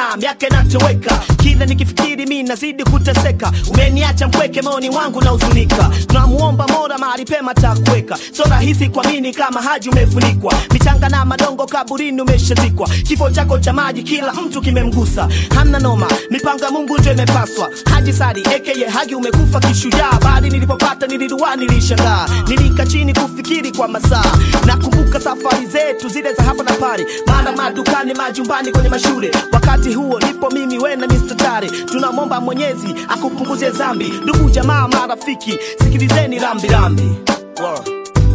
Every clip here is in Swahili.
sana miaka inatoweka kila nikifikiri mi nazidi kuteseka umeniacha mpweke maoni wangu na huzunika tunamuomba mora mahali pema takuweka so rahisi kuamini kama haji umefunikwa michanga na madongo kaburini umeshazikwa kifo chako cha maji kila mtu kimemgusa hamna noma mipango ya mungu ndio imepaswa haji sari aka hagi umekufa kishujaa bali nilipopata nilidua nilishangaa nilika chini kufikiri kwa masaa nakumbuka safari zetu zile za hapa na pale mara madukani majumbani kwenye mashule wakati huo nipo mimi we na Mr. Tare tunamwomba mwenyezi akupunguzie zambi ndugu jamaa marafiki sikilizeni rambi rambi wow.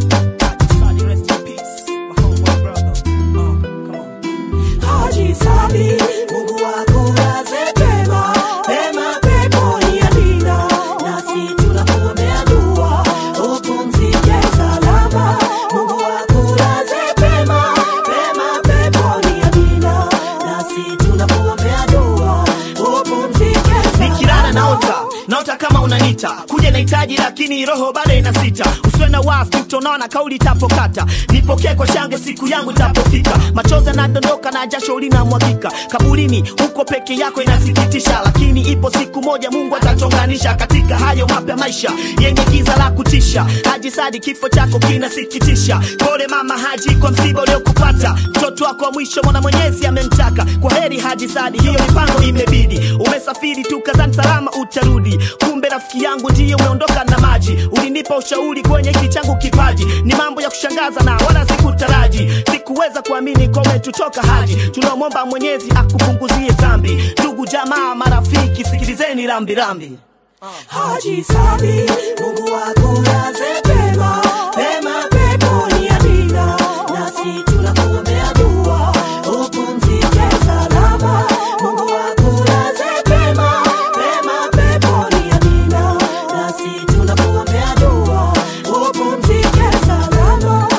Haji Sabi, Mungu akulaze pema, pema peponi Amina. Nasi tunakuombea dua, upumzike salama. Mungu akulaze pema, pema peponi Amina. Nasi tunakuombea dua, upumzike salama. nikilala naota naota kama unanita kuja nahitaji lakini roho bado inasita usiwe na wasi utaona kauli itapokata nipokee kwa shange siku yangu itapofika machozi yanadondoka na jasho linamwagika kaburini huko peke yako inasikitisha lakini ipo siku moja mungu atachonganisha katika hayo mapya maisha yenye giza la kutisha haji sadi kifo chako kinasikitisha pole mama haji kwa msiba uliokupata mtoto wako wa mwisho mwana mwenyezi amemtaka kwa heri haji sadi hiyo mipango imebidi umesafiri tu kazani salama utarudi kumbe rafiki yangu ndiye umeondoka na maji ulinipa ushauri kwenye hiki changu kipaji ni mambo ya kushangaza na wala sikutaraji sikuweza kuamini kwa umetutoka haji tunamwomba mwenyezi akupunguzie dhambi ndugu jamaa marafiki sikilizeni rambirambi Haji Sabi, Mungu akulaze pema, pema peponi Amina. Nasi tunakuombea dua, upumzike salama. Mungu akulaze pema, pema peponi Amina. Nasi tunakuombea dua, upumzike salama.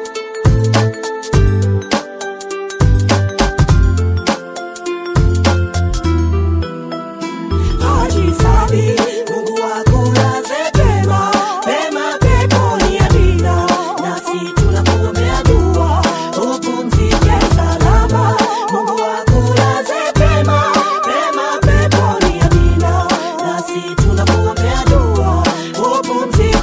Haji Sabi, Mungu akulaze pema, pema peponi Amina. Nasi tunakuombea dua, upumzike salama. Mungu akulaze pema, pema peponi Amina. Nasi tunakuombea dua, upumzike